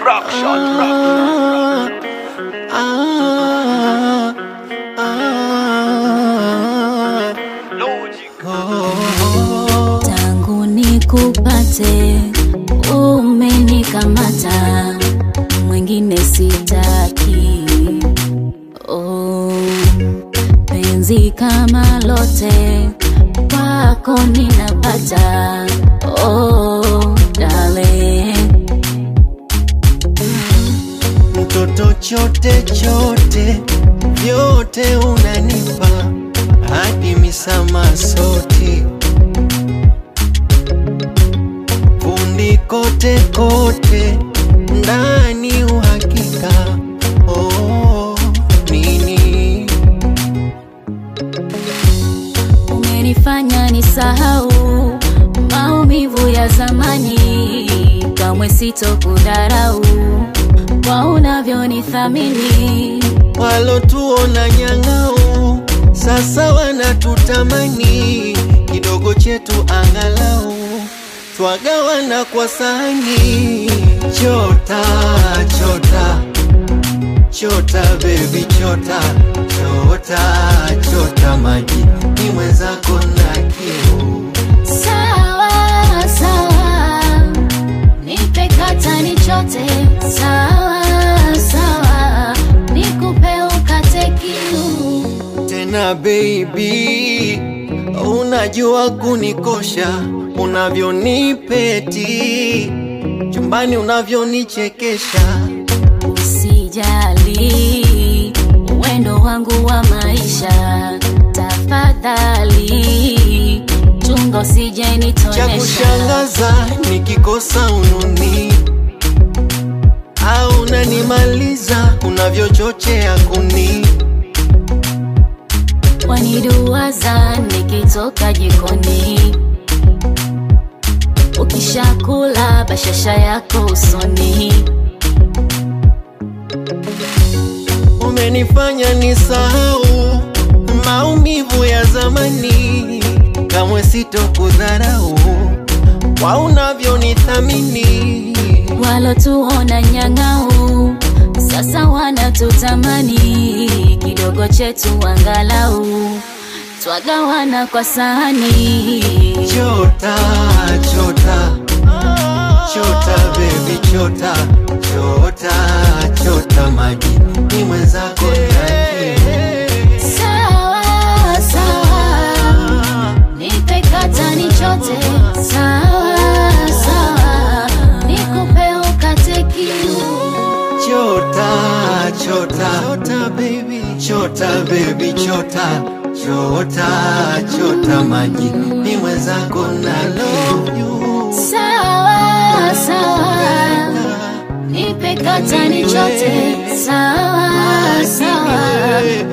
Production. Ah, ah, ah. Logic. Oh, tangu nikupate umenikamata mwingine sitaki oh, penzi kama lote kwako ninapata oh, dale mtoto chote chote vyote unanipa hadi misama soti fundi kote kote ndani uhakika oh, nini umenifanya nisahau maumivu ya zamani, kamwe sitokudharau kwa unavyonithamini. walotuona nyang'au sasa wanatutamani kidogo chetu angalau twagawana kwa sahani chota chota chota bebi chota chota chota maji ni mwenzako na kiu Sawa sawa, nipe kata nichote. Sawa sawa, nikupe ukate kiu. tena baby, unajua kunikosha unavyonipeti chumbani unavyonichekesha Usijali, wendo wangu wa maisha, tafadhali chunga usije cha nitonesha. kushangaza nikikosa ununi au unanimaliza unavyochochea kuni waniduwaza nikitoka jikoni, ukishakula bashasha yako usoni. umenifanya nisahau maumivu ya zamani kamwe sitokudharau kwa unavyonithamini Walotuona nyang'au sasa wanatutamani, kidogo chetu angalau twagawana kwa sahani. chota chota chota baby chota chota chota maji ni mwenzako na kiu Sawa sawa, nipe kata nichote. Sawa sawa, nikupe ukate kiu. chota chota chota baby chota baby chota chota chota maji ni mwenzako na kiu Sawa sawa, nipe kata nichote. Sawa sawa,